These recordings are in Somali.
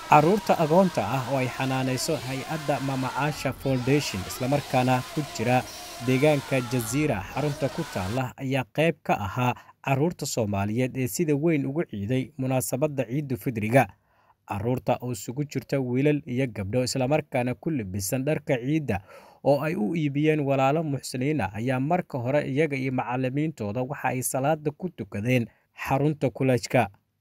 carruurta agoonta ah oo ay xanaanayso hay-adda mamacaasha foundation islamarkaana ku jira deegaanka jasiira xarunta ku taalla ayaa qayb ka ahaa carruurta soomaaliyeed ee sida weyn ugu ciiday munaasabadda ciiddu fidriga carruurta oo isugu jirta wiilal iyo gabdho islamarkaana ku libisan dharka ciidda oo ay u iibiyeen walaalo muxsiniina ayaa marka hore iyaga iyo macallimiintooda waxa ay salaada ku tukadeen xarunta kulajka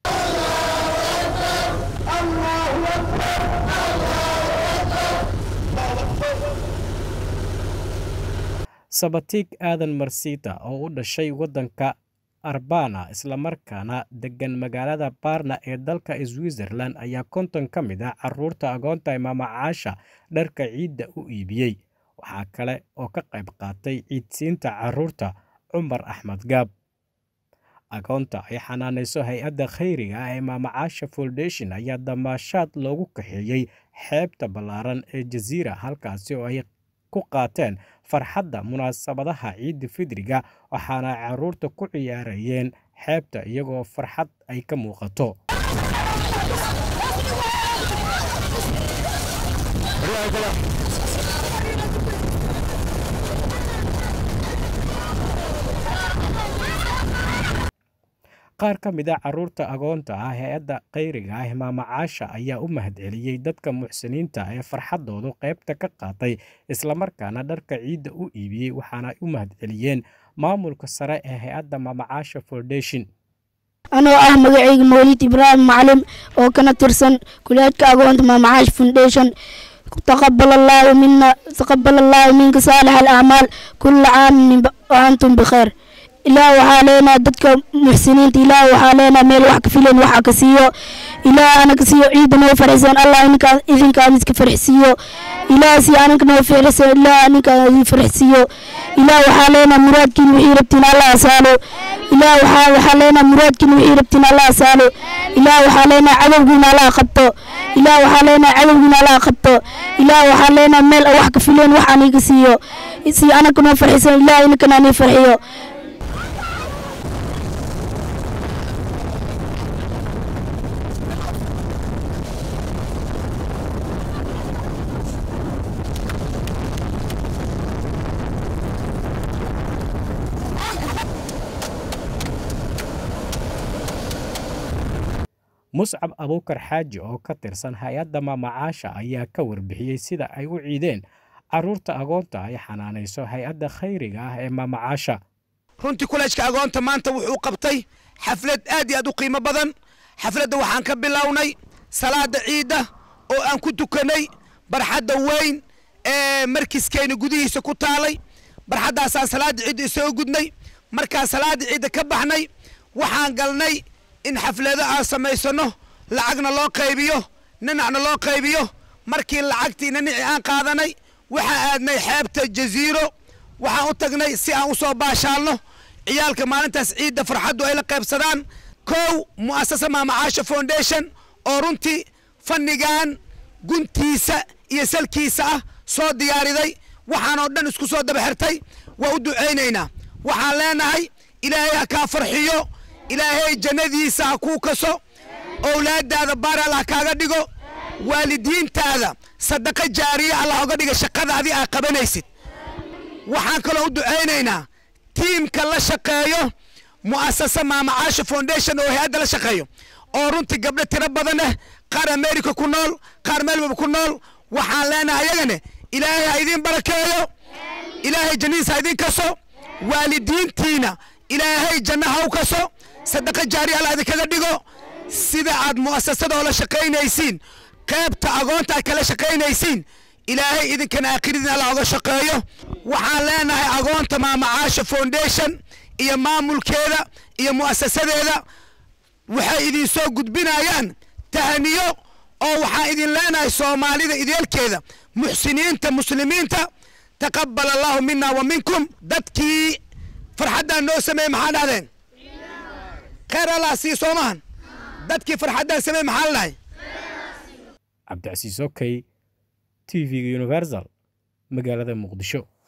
sabatiig aadan marsiita oo u dhashay waddanka arbana islamarkaana deggan magaalada baarna ee dalka switzerland ayaa konton ka mid ah carruurta agoonta imaamacaasha dharka ciidda u iibiyey waxaa kale oo ka qayb qaatay ciidsiinta carruurta cumar axmed gaab agoonta ay xanaanayso hay-adda khayriga ah ee maamacaasha foundation ayaa damaashaad loogu kaxeeyey xeebta ballaaran ee jasiira halkaasi oo ay ku qaateen farxadda munaasabadaha ciidda fidriga waxaana carruurta ku ciyaarayeen xeebta iyagoo farxad ay ka muuqato qaar ka mid a carruurta agoonta ah hay-adda khayriga ah maamacaasha ayaa u mahadceliyey dadka muxsiniinta ee farxaddoodu qaybta ka qaatay islamarkaana dharka ciidda u iibiyey waxaana ay u mahadceliyeen maamulka sare ee hay-adda maamacaasha foundation anoo ah magacayga mawlid ibraahim macalin oo kana tirsan kuleedka agoonta maamacaash foundation taqabal allaahu mina taqabal allaahu minka saalix alacmaal kulla caamin wa antum bikhayr ilaah waxaa leenaha dadka muxsiniinta ilaah waxaa leenaha meel wax ka filan waxa ka siiyo ilaah ana ka siiyo ciidda noo farxisaan allah ininkaa idinkaan iska farxisiiyo ilaah si ananka noo farxisaan ilaah aninkaan idin farxisiiyo ilaah waxaa leenaha muraadkiin wixii rabtiin allah asaalo ilaah waxaa waxaa leenaha muraadkiin wixii rabtiin allah asaalo ilaah waxaa leenaha cadowgiina allah qabto ilaah waxaa leenaha cadowgiina allah qabto ilaah waxaa leenaha meel wax ka filan wax aniga siiyo si ananka noo farxisaan ilaah ininkan ani farxiyo muscab abuukar xaaji oo ka tirsan hay-adda maamacaasha ayaa ka warbixiyey sida ay u ciideen carruurta agoonta ay xanaanayso hay-adda khayriga ah ee maamacaasha runtii kuleejka agoonta maanta wuxuu qabtay xaflad aad iyo aad u qiimo badan xafladda waxaan ka bilownay salaada ciidda oo aan ku tukannay barxadda weyn ee markiskeenna gudihiisa ku taalay barxaddaasaan salaadda ciidda isoo gudnay markaan salaadda ciidda ka baxnay waxaan galnay in xaflado aan samaysano lacagna loo qaybiyo ninacna loo qaybiyo markii lacagtii ninici aan qaadanay waxaan aadnay xeebta jasiiro waxaan u tagnay si aan u soo baashaalno ciyaalka maalintaas ciidda farxaddu ay la qaybsadaan kow mu'asasa maamacaasha foundation oo runtii fannigan guntiisa iyo salkiisa ah soo diyaariday waxaanoo dhan isku soo daba xirtay waa u ducaynaynaa waxaan leenahay ilaahay ha kaa farxiyo ilaahay jannadiisa ha kuu kaso owlaaddaada baar allah kaaga dhigo waalidiintaada sadaqa jaariya allah oga dhiga shaqadaadii aa qabanaysid waxaan kaloo u ducaynaynaa tiimka la shaqeeyo mu'asasa maamacaasha foundation oo hay-adda la shaqeeyo oo runtii gabdho tiro badan eh qaar america ku nool qaar melbourne ku nool waxaan leenahay ayagane ilaahay ha idiin barakeeyo ilaahay jannadiisa ha idiin kaso waalidiintiina ilaahay janna ha u kaso sadaqa jaariya allah idinkaga dhigo sida aad mu'asasada oo la shaqaynaysiin qaybta agoonta aad kala shaqaynaysiin ilaahay idinkana aakhiridiin allah oga shaqeeyo waxaan leenahay agoonta maamacaasha foundation iyo maamulkeeda iyo mu'asasadeeda waxay idin soo gudbinayaan tahniyo oo waxaan idin leenahay soomaalida ideelkeeda muxsiniinta muslimiinta taqabal allahu mina wa minkum dadkii farxaddaan noo sameeyey maxaa dhahdeen khayr allah sii soomahan dadkii farxaddaan sameeyey maxaa la dhahay cabdicasiis okey t v-ga universal magaalada muqdisho